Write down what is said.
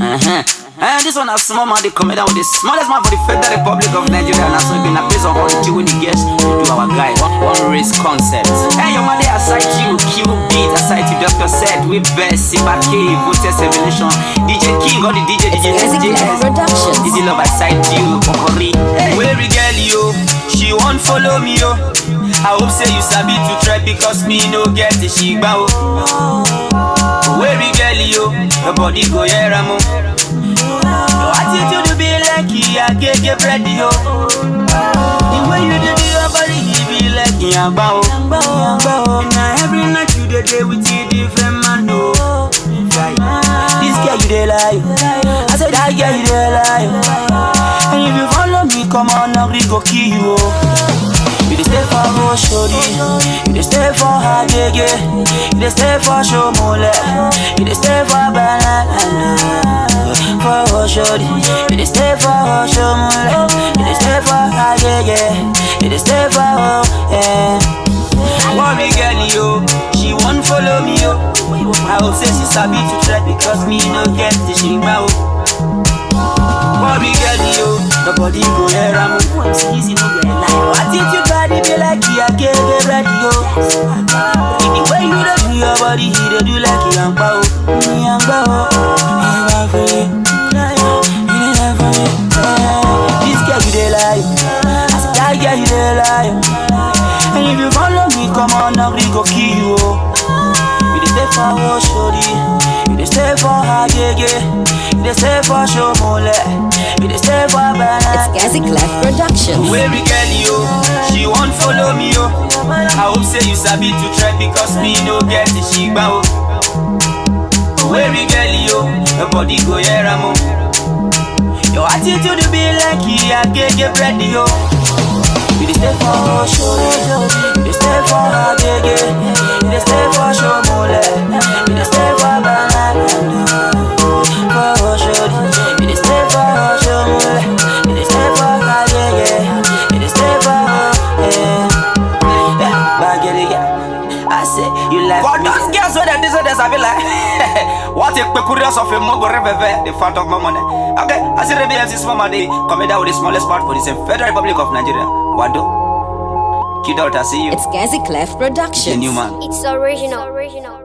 Uh-huh. And this one a small man, they come down with the smallest man for the Federal Republic of Nigeria. And that's been a place of origin with the guests to do our guy. One, one race concept. Hey, your man, they aside you, Q beat, aside you, Dr. Said, we best, Sibake, Votes Revelation, DJ King, or the DJ, DJ, Music Life Productions. Easy love aside you, Kokori. Hey. Where we girl, yo, she won't follow me, yo. I hope say you sabi to try because me no get the shigba, oh. Where we girl, yo, your body go here, amo. Your attitude be like a gege bread, yo. The way you do your body, he be like yamba, oh. Yamba, oh. Now every night you dey day with a different man, no. This girl you dey lie, I said that girl you dey lie. And if you follow me, come on, now we go kill you, oh. You dey stay for Oshodi, you dey stay for Agege, you dey stay for Shomole, you dey stay for Banana, for Oshodi, you dey stay for Oshomole, you dey stay for Agege, you dey stay for oh yeah. Worry girl yo, she won't follow me yo. I hope say she sabi to try because me no get the shima oh. Worry girl yo, nobody go hear am oh. Easy no get lie. Attitude body be like you get the ready yo. The way you dey do your body, he dey do like yamba oh, yamba oh. Yamba for me, you dey lie for me. Yeah. This girl you dey lie, I said that girl you dey lie. And if you follow me, come on, now we go kill you oh. You dey stay for Oshodi, you dey stay for Agege, you dey stay for Shomole, you dey stay for Banana. It's Gazi Clef Productions. Where we girl yo, she won't follow me yo. I hope say you sabi to try because me no get the shigba oh. Where we girl yo, your body go here amo. Your attitude be like a gege bread yo. You dey stay for Oshodi, you dey stay for Agege, you dey stay for Shomole, you dey stay for Banana. For Oshodi, you dey stay for Shomole, you dey stay for Agege, you dey stay for yeah. Yeah, Bagere, yeah. I say you like For me. those girls where they this I be like, what a peculiar of a mogo reveve, the fat of my money. Okay, I see the BFC small money, come down with the smallest part for the same Federal Republic of Nigeria. Wado. Kid out, I see you. It's Gazi Clef The Productions. new man. It's original. original.